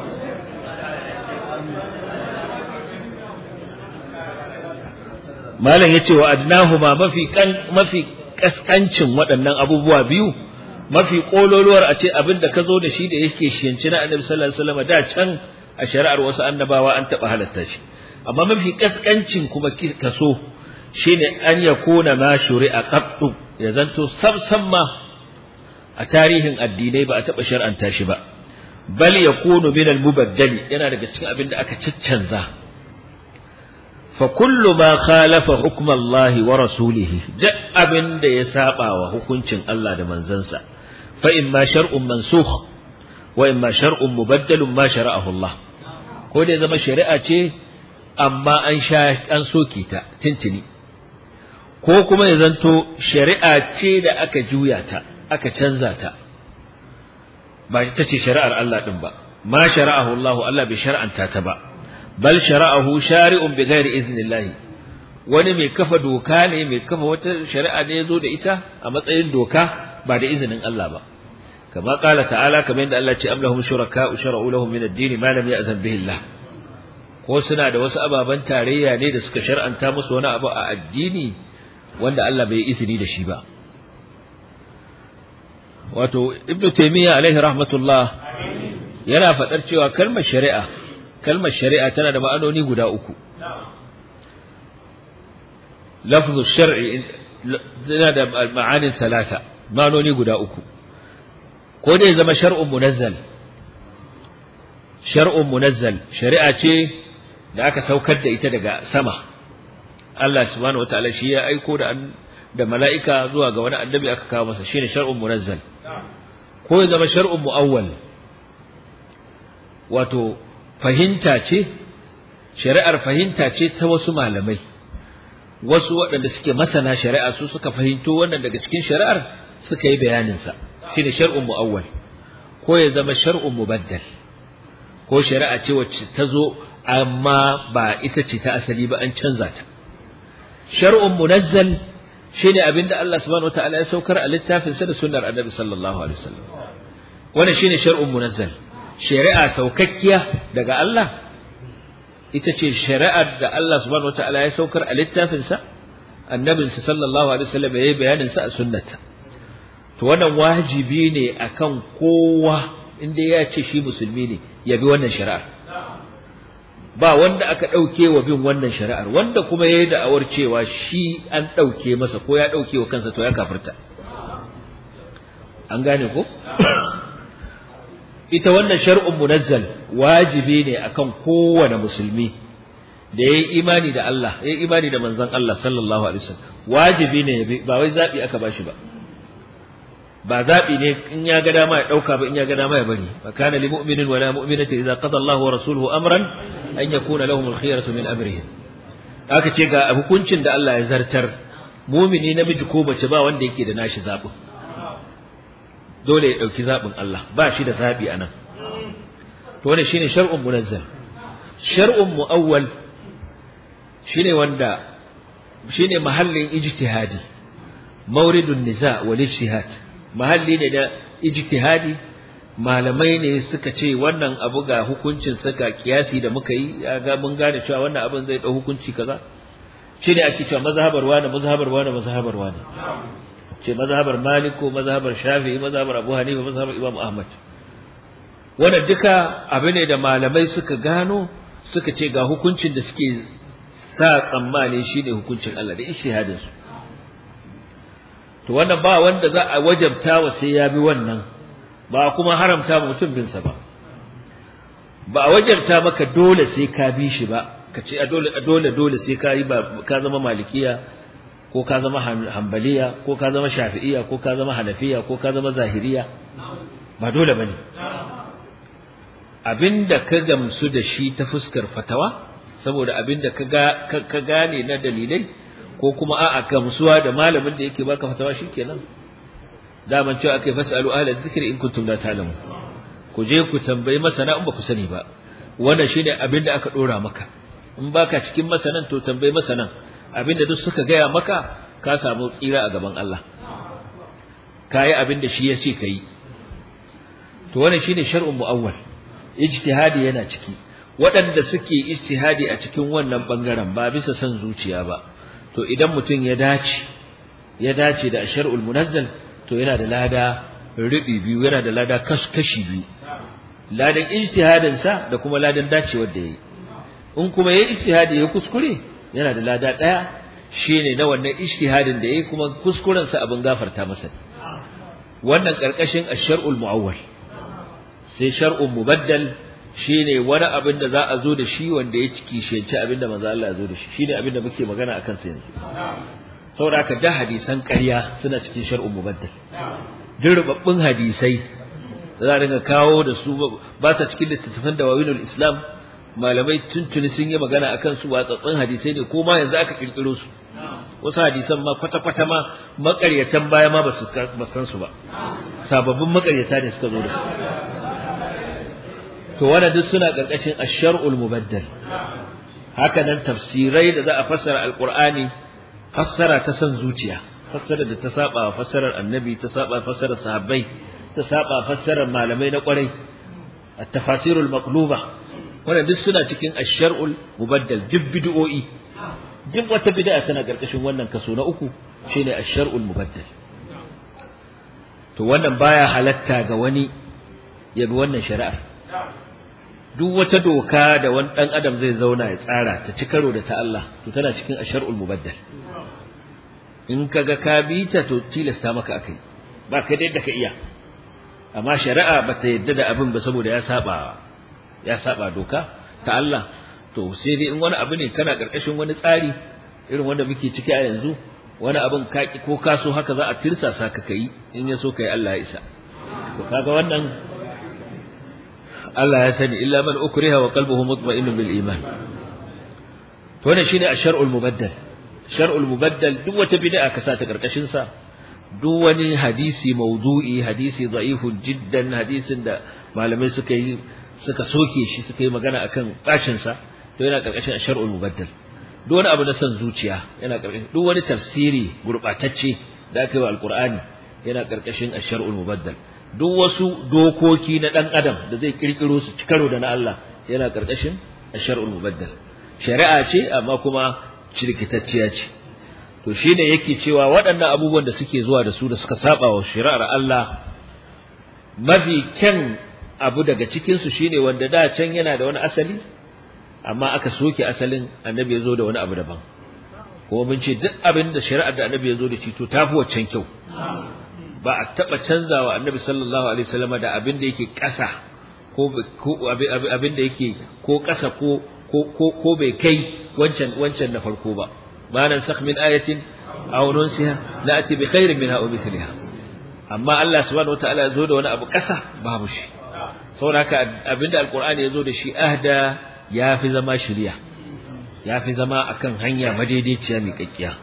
malam yace wa adnahuma mafi kan mafi kaskancin waɗannan abubuwa biyu mafi kololuwar a ce abin da ka zo da shi da yake shiyanci na annabi sallallahu alaihi wasallam da can a shari'ar wasu annabawa an taɓa halatta shi amma mafi kaskancin kuma kaso shine an yakuna ma shuri'a qattu ya zanto sabsan ma a tarihin addinai ba a taɓa shar'anta shi ba bal yakunu min al-mubaddali yana daga cikin abin da aka caccanza fa kullu ma khalafa hukm Allah wa rasulihi duk abin da ya saba wa hukuncin Allah da manzansa fa imma shar'un mansukh wa imma shar'un mubaddalun ma shara'ahu Allah ko da zama shari'a ce amma an sha an soke ta tintini ko kuma ya zanto shari'a ce da aka juya ta aka canza ta ba ita ce shari'ar Allah din ba ma shara'ahu Allah Allah bai shar'anta ta ba bal shara'ahu shari'un bi ghairi iznillah wani mai kafa doka ne mai kafa wata shari'a ne yazo da ita a matsayin doka ba da izinin Allah ba kama qala ta'ala kamar yadda Allah ce am lahum shuraka shara'u lahum min ad-din ma lam ya'zan bihi Allah ko suna da wasu ababan tarayya ne da suka shar'anta musu wani abu a addini wanda Allah bai izini da shi ba wato ibnu taymiya alaihi rahmatullah yana fadar cewa kalmar shari'a kalmar shari'a tana da ma'anoni guda uku lafzu shar'i tana da ma'anin talata ma'anoni guda uku ko dai zama shar'un munazzal shar'un munazzal shari'a ce da aka saukar da ita daga sama Allah subhanahu wataala shi ya aiko da da mala'ika zuwa ga wani annabi aka kawo masa shine shar'un munazzal ko ya zama shar'un mu'awwal wato fahimta ce shari'ar fahimta ce ta wasu malamai wasu waɗanda suke masana shari'a su suka fahimto wannan daga cikin shari'ar suka yi bayanin sa shine shar'un mu'awwal ko ya zama shar'un mubaddal ko shari'a ce wacce ta zo amma ba ita ce ta asali ba an canza ta shar'un munazzal shine abinda Allah subhanahu wataala ya saukar a littafin sa da sunnar Annabi sallallahu alaihi wasallam wannan shine shar'un munazzal shari'a saukakkiya daga Allah ita ce shari'ar da Allah subhanahu wataala ya saukar a littafin sa Annabin sa sallallahu alaihi wasallam yayi bayanin sa a sunnata to wannan wajibi ne akan kowa inda ya ce shi musulmi ne ya bi wannan shari'ar ba wanda aka ɗauke wa bin wannan shari'ar wanda kuma ya yi da'awar cewa shi an ɗauke masa ko ya ɗauke wa kansa to ya kafirta an gane ko ita wannan shar'un munazzal wajibi ne akan kowane musulmi da ya yi imani da Allah ya yi imani da manzon Allah sallallahu alaihi wasallam wajibi ne ya bi ba wai zabi aka bashi ba ba zabi ne in ya ga dama ya dauka ba in ya ga dama ya bari fa kana lil mu'minin wala mu'minati idza qada Allahu wa rasuluhu amran an yakuna lahum al khiyaratu min amrihim aka ce ga hukuncin da Allah ya zartar mumini namiji ko mace ba wanda yake da nashi zabin dole ya dauki zabin Allah ba shi da zabi anan to wannan shine shar'un munazzal shar'un muawwal shine wanda shine mahallin ijtihadi mauridun niza wal ijtihad mahalli ne da ijtihadi malamai ne suka ce wannan abu ga hukuncin saka kiyasi da muka yi ga mun gane cewa wannan abin zai dau hukunci kaza shine ake cewa mazhabar wani mazhabar wani mazhabar wani ce mazhabar malik ko mazhabar shafi'i mazhabar abu hanifa mazhabar imam ahmad wannan duka abu ne da malamai suka gano suka ce ga hukuncin da suke sa tsammani shine hukuncin Allah da ijtihadin su to wannan ba wanda za a wajabta wa sai ya bi wannan ba kuma haramta mutum bin sa ba ba a wajabta maka dole sai ka bi shi ba ka ce a dole dole dole sai ka yi ka zama malikiya ko ka zama hanbaliya ko ka zama shafi'iya ko ka zama hanafiya ko ka zama zahiriya ba dole bane abinda ka gamsu da shi ta fuskar fatawa saboda abinda ka ga ka gane na dalilai ko kuma a'a gamsuwa da malamin da yake baka fatawa shikenan daman cewa akai fasalu ahla dhikri in kuntum la ta'lamun ku je ku tambayi masana in ba ku sani ba wannan shine abinda aka dora maka in baka cikin masanan to tambayi masanan abinda duk suka gaya maka ka samu tsira a gaban Allah kayi abinda shi ya ce kai to wannan shine shar'un muawwal ijtihadi yana ciki waɗanda suke ijtihadi a cikin wannan bangaren ba bisa son zuciya ba to idan mutum ya dace ya dace da shar'ul munazzal to yana da lada rubi biyu yana da lada kashi biyu ladan ijtihadin sa da kuma ladan dacewar da yayi in kuma yayi ijtihadi ya kuskure yana da lada daya shine na wannan ijtihadin da yayi kuma kuskuren sa abin gafarta masa wannan karkashin ash-shar'ul muawwal sai shar'un mubaddal shine wani abin da za a zo da shi wanda ya ciki shece abin da manzo Allah ya zo da shi shine abin da muke magana akan sa yanzu saboda haka da hadisan ƙarya suna cikin shar'un mubaddal dirbabbun hadisai da za a dinga kawo da su ba sa cikin littattafan dawawinul islam malamai tuntuni sun yi magana akan su watsatsun hadisai ne ko ma yanzu aka kirkiro su wasu hadisan ma kwata-kwata ma makaryatan baya ma ba su san su ba sababbin makaryata ne suka zo da su to wannan duk suna karkashin ash-shar'ul mubaddal haka nan tafsirai da za a fassara alqur'ani fassara ta san zuciya fassara da ta saba fassarar annabi ta saba fassarar sahabbai ta saba fassarar malamai na kwarai at-tafasirul maqluba wannan duk suna cikin ash-shar'ul mubaddal duk bid'o'i duk wata bid'a tana karkashin wannan kaso na uku shine ash-shar'ul mubaddal to wannan baya halatta ga wani ya bi wannan shari'ar duk wata doka da wani dan adam zai zauna ya tsara ta ci karo da ta Allah to tana cikin ash-shar'ul mubaddal in kaga ka bi ta to tilasta maka akai ba kai da yadda ka iya amma shari'a bata yadda da abin ba saboda ya saba ya saba doka ta Allah to sai dai in wani abu ne kana karkashin wani tsari irin wanda muke ciki a yanzu wani abin kaki ko kaso haka za a tirsasa ka kai in ya so kai Allah ya isa to kaga wannan Allah ya sani illa man ukriha wa qalbuhu mutma'innun bil iman to wannan shine ash-shar'ul mubaddal shar'ul mubaddal duk wata bid'a ka sa ta karkashin sa duk wani hadisi maudu'i hadisi da'ifun jiddan hadisin da malamai suka yi suka soke shi suka yi magana akan bacin sa to yana karkashin shar'ul mubaddal duk wani abu na san zuciya yana karkashin duk wani tafsiri gurbatacce da aka yi wa alqur'ani yana karkashin shar'ul mubaddal duk wasu dokoki na dan adam da zai kirkiro su cikaro da na Allah yana karkashin shar'ul mubaddal shari'a ce amma kuma cirkitacciya ce to shine yake cewa waɗannan abubuwan da suke zuwa da su da suka saba wa shari'ar Allah mafi kyan abu daga cikin su shine wanda da can yana da wani asali amma aka soke asalin annabi ya zo da wani abu daban kuma mun ce duk abin da shari'ar da annabi ya zo da shi to tafi waccan kyau ba a taba canzawa annabi sallallahu alaihi wasallam da abin da yake ƙasa ko abin da yake ko ƙasa ko ko ko bai kai wancan wancan na farko ba ma nan sakh min ayatin aw nunsiha na'ti bi khairin minha aw mithliha amma Allah subhanahu wataala ya zo da wani abu ƙasa babu shi saboda haka abinda alqur'ani ya zo da shi ahda ya fi zama shiriya ya fi zama akan hanya madaidaiciya mai kakkiya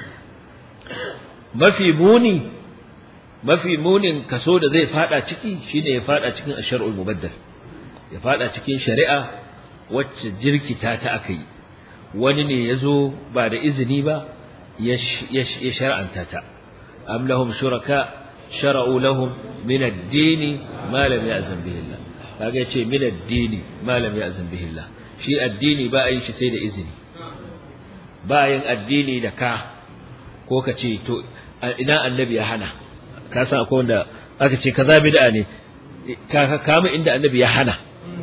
mafi muni mafi munin kaso da zai fada ciki shine ya fada cikin ashar'ul mubaddal ya fada cikin shari'a wacce jirkita ta akai wani ne yazo ba da izini ba ya shar'anta ta am lahum shuraka shara'u lahum min ad-din ma lam ya'zan bihi Allah kaga yace min ad-din ma lam ya'zan bihi Allah shi addini ba a yi shi sai da izini ba yin addini da ka ko ka ce to ina annabi ya hana ka san akwai wanda aka ce kaza bid'a ne ka kama inda annabi ya hana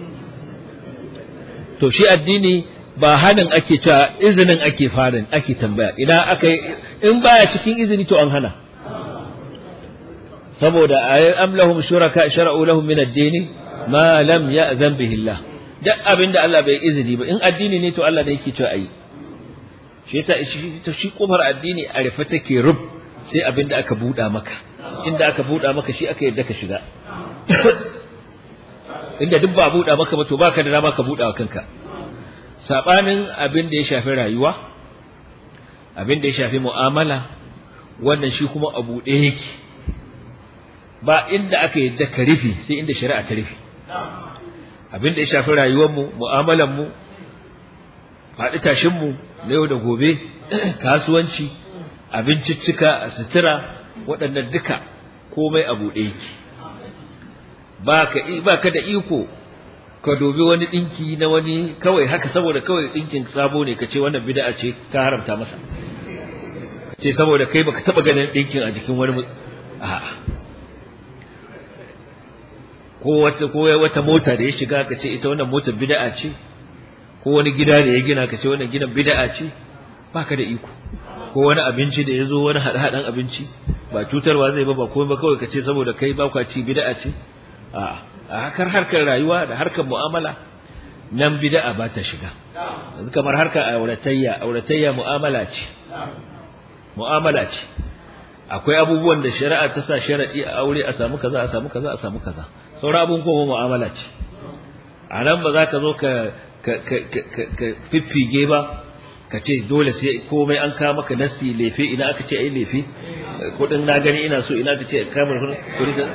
to shi addini ba hanin ake cewa izinin ake farin ake tambaya idan aka in baya cikin izini to an hana saboda am lahum shuraka shara'u lahum min ad-din ma lam ya'zan bihi Allah duk abin da Allah bai izini ba in addini ne to Allah ne yake cewa ayi shi ta shi shi kofar addini a rufe take rub sai abin da aka buɗa maka inda aka buɗa maka shi aka yadda ka shiga inda duk ba buɗa maka ba to baka da dama ka buɗa wa kanka sabanin abin da ya shafi rayuwa abin da ya shafi mu'amala wannan shi kuma a buɗe yake ba inda aka yadda ka rufe sai inda shari'a ta rufe abin da ya shafi rayuwarmu mu'amalanmu faɗi tashinmu na yau da gobe kasuwanci abinciccika sutura waɗannan duka komai a buɗe yake ba ka da iko ka dobi wani ɗinki na wani kawai haka saboda kawai ɗinkin sabo ne ka ce wannan bid'a ce ka haramta masa ce saboda kai baka taɓa ganin ɗinkin a jikin wani a'a ko wata ko wata mota da ya shiga ka ce ita wannan motar bid'a ce ko wani gida da ya gina ka ce wannan gidan bid'a ce baka da iko ko wani abinci da ya zo wani haɗe abinci ba cutarwa zai ba ba komai ba kawai ka ce saboda kai ba kwa ci bid'a ce a harkar harkar rayuwa da harkar mu'amala nan bid'a ba ta shiga yanzu kamar harkar auratayya auratayya mu'amala ce mu'amala ce akwai abubuwan da shari'a ta sa sharadi a aure a samu kaza a samu kaza a samu kaza sauran abun kuma mu'amala ce a nan ba za ka zo ka ka ka fiffige ba ka ce dole sai komai an kawo maka nasi lefe ina aka ce ai lefe kudin na gani ina so ina ka ce kamar kudin ka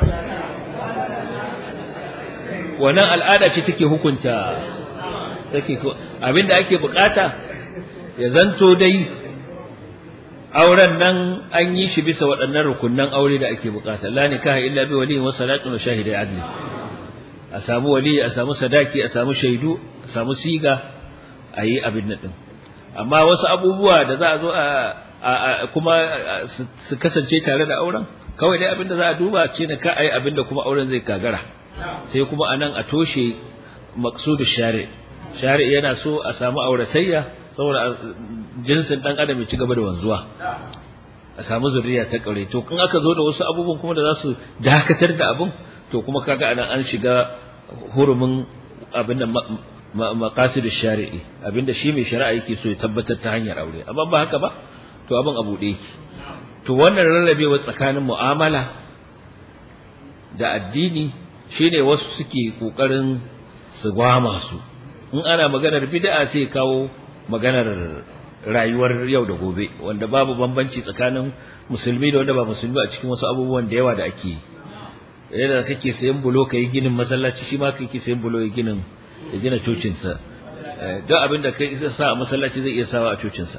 wannan al'ada ce take hukunta take abinda ake bukata ya zanto dai auren nan an yi shi bisa waɗannan rukunnan aure da ake bukata la nikaha illa bi waliyin wa salatun wa shahidai adli a samu wali a samu sadaki a samu shaidu a samu siga a yi abin nan din amma wasu abubuwa da za a zo a kuma su kasance tare da auren kawai dai abin da za a duba ce na ka ayi abin da kuma auren zai gagara sai kuma anan a toshe maqsudu shari shari yana so a samu auratayya saboda jinsin dan adam ya ci gaba da wanzuwa a samu zuriya ta kare to kun aka zo da wasu abubuwan kuma da za su dakatar da abin to kuma kaga anan an shiga hurumin abin da maqasid shari'i abinda shi mai shari'a yake so ya tabbatar ta hanyar aure amma ba haka ba to abin abu da yake to wannan rarrabewa tsakanin mu'amala da addini shine wasu suke kokarin su gwama su in ana maganar bid'a sai kawo maganar rayuwar yau da gobe wanda babu bambanci tsakanin musulmi da wanda ba musulmi a cikin wasu abubuwan da yawa da ake yi yadda kake sayan bulo kai ginin masallaci shi ma kake sayan bulo ya ginin ya gina cocinsa don abin da kai sa a masallaci zai iya sawa a cocinsa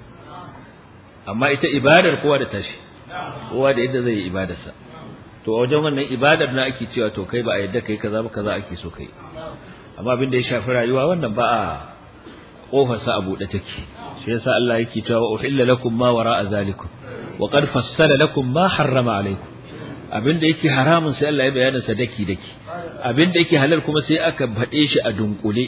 amma ita ibadar kowa da tashi kowa da yadda zai yi ibadarsa to a wajen wannan ibadar na ake cewa to kai ba a yadda kai kaza ba kaza ake so kai amma abin da ya shafi rayuwa wannan ba a kofarsa a buɗe take shi yasa Allah yake cewa uhilla lakum ma wara'a zalikum wa qad fassala lakum ma harrama alaykum abinda yake haramun sai Allah ya bayyana sa daki daki abinda yake halal kuma sai aka faɗe shi a dunkule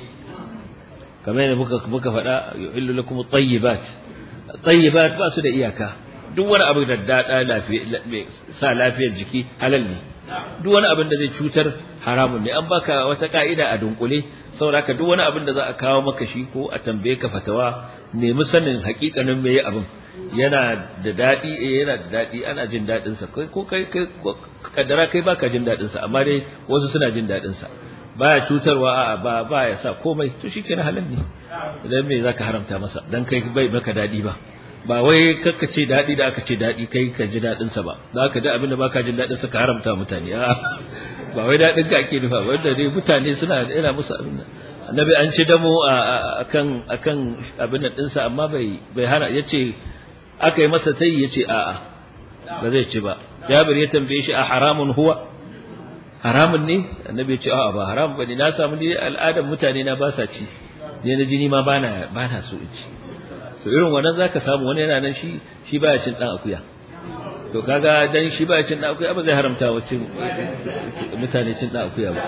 kamar yadda muka muka faɗa yuhillu lakum at-tayyibat at-tayyibat ba su da iyaka duk wani abu da dada lafiya sa lafiyar jiki halal ne duk wani abin da zai cutar haramun ne an baka wata ka'ida a dunkule saboda haka duk wani abin da za a kawo maka shi ko a tambaye ka fatawa nemi sanin hakikanin meye abin yana da daɗi eh yana da daɗi ana jin daɗin sa kai ko kai kai kaddara kai baka jin daɗin sa amma dai wasu suna jin daɗin sa baya cutarwa a ba ba ya sa komai to shikenan halal ne idan me zaka haramta masa dan kai bai maka daɗi ba ba wai kakka ce daɗi da aka ce daɗi kai ka ji daɗin sa ba za ka da abin da baka jin daɗin sa ka haramta mutane a ba wai daɗin ka ake nufa wanda dai mutane suna yana musu abin nan annabi an ci damo akan akan abin nan ɗinsa amma bai bai hana yace aka yi masa tayi yace a'a ba zai ci ba Jabir ya tambaye shi a haramun huwa haramun ne annabi ya ce a'a ba haram bane na samu ni al'adar mutane na ba sa ci ne na jini ma bana bana so in ci to irin wannan zaka samu wani yana nan shi shi baya cin dan akuya to kaga dan shi baya cin dan akuya ba zai haramta wa cin mutane cin dan akuya ba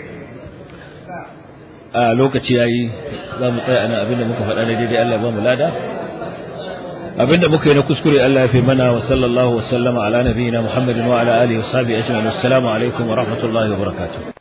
a lokaci yayi za mu tsaya ana abinda muka faɗa na daidai Allah ya ba mu lada abinda muka yi na kuskure Allah ya fi mana wa sallallahu wa sallama ala nabiyina Muhammadin wa ala alihi wa sahbihi ajma'in assalamu alaikum wa rahmatullahi wa barakatuh